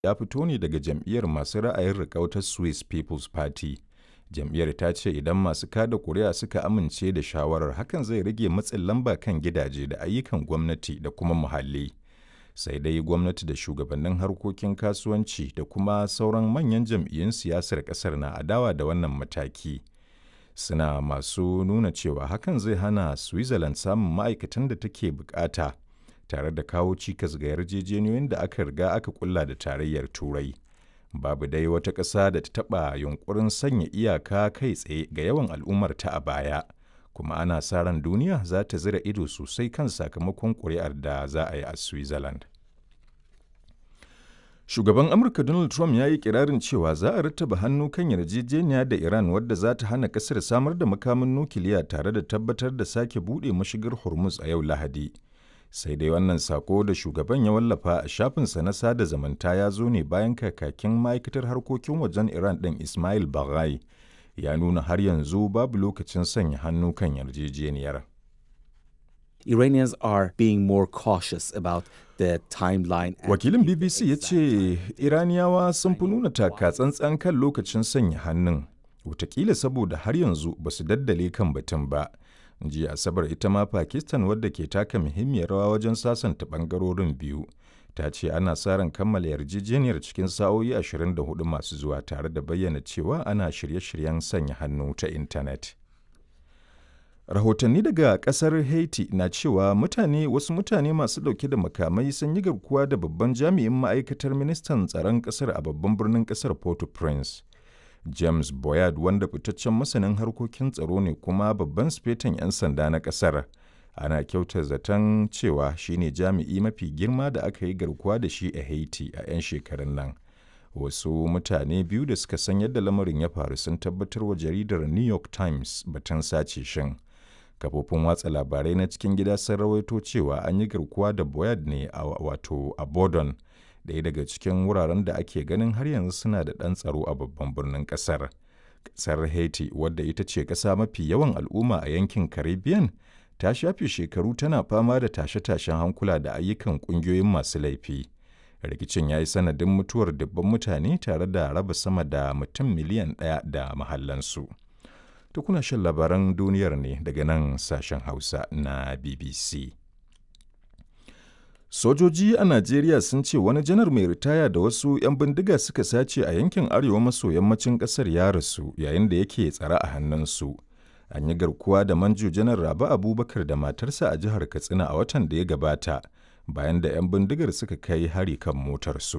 ya fito ne daga jam'iyyar masu ra'ayin riƙau ta Swiss People's Party. Jam'iyyar ta ce idan masu kada kuri'a suka amince da shawarar hakan zai rage matsin lamba kan gidaje da ayyukan gwamnati da kuma muhalli. Sai dai gwamnati da shugabannin harkokin kasuwanci da kuma sauran manyan jam'iyyun siyasar ƙasar na adawa da wannan mataki. Suna masu nuna cewa hakan zai hana Switzerland samun ma'aikatan da take bukata tare da kawo cikas ga yarjejeniyoyin da aka riga aka kulla da tarayyar Turai. babu dai wata ƙasa da ta taɓa yunkurin sanya iyaka kai tsaye ga yawan al'ummarta a baya kuma ana sa ran duniya za ta zira ido sosai kan sakamakon ƙuri'ar da za a yi a switzerland shugaban amurka donald trump ya yi kirarin cewa za a rattaba hannu kan yarjejeniya da iran wadda za ta hana ƙasar samar da makamin nukiliya tare da tabbatar da sake buɗe mashigar hormuz a yau lahadi sai dai wannan sako da shugaban ya wallafa a shafinsa na sada zamanta ya zo ne bayan kakakin ma'aikatar harkokin wajen iran ɗin ismail baghai ya nuna har yanzu babu lokacin sanya hannu kan yarjejeniyar Iranians are being more cautious about the timeline. wakilin bbc ya ce iraniyawa sun fi nuna taka tsantsan kan lokacin sanya hannun watakila saboda har yanzu ba su daddale kan batun ba jiya asabar ita ma pakistan wadda ke taka muhimmiyar rawa wajen sasanta bangarorin biyu ta ce ana sa ran kammala yarjejeniyar cikin sa'o'i 24 masu zuwa tare da bayyana cewa ana shirye-shiryen sanya hannu ta intanet rahotanni daga kasar haiti na cewa mutane wasu mutane masu dauke da makamai sun yi garkuwa da babban jami'in ma'aikatar ministan tsaron kasar a babban birnin kasar port-au-prince James Boyard wanda fitaccen masanin harkokin tsaro ne kuma babban sifetan 'yan sanda na ƙasar. Ana kyauta zaton cewa shine jami'i mafi girma da aka yi garkuwa da shi a Haiti a 'yan shekarun nan. Wasu mutane biyu da suka san yadda lamarin ya faru sun tabbatar wa jaridar New York Times batun sace shin. Kafofin watsa labarai na cikin gida sun rawaito cewa an yi garkuwa da Boyard ne a wato a Bordon. ɗaya daga cikin wuraren da ake ganin har yanzu suna da ɗan tsaro a babban birnin ƙasar. Ƙasar Haiti, wadda ita ce ƙasa mafi yawan al'umma a yankin Caribbean, ta shafe shekaru tana fama da tashe-tashen hankula da ayyukan ƙungiyoyin masu laifi. Rikicin ya yi sanadin mutuwar dubban mutane tare da raba sama da mutum miliyan ɗaya da mahallansu. Tukuna shan labaran duniyar ne daga nan sashen Hausa na BBC. Sojoji a Najeriya sun ce wani janar mai ritaya da wasu 'yan bindiga suka sace a yankin arewa maso yammacin ƙasar ya rasu yayin da yake tsare a hannunsu. An yi garkuwa da manjo janar Rabi Abubakar da matarsa a jihar Katsina a watan da ya gabata bayan da 'yan bindigar suka kai hari kan motarsu.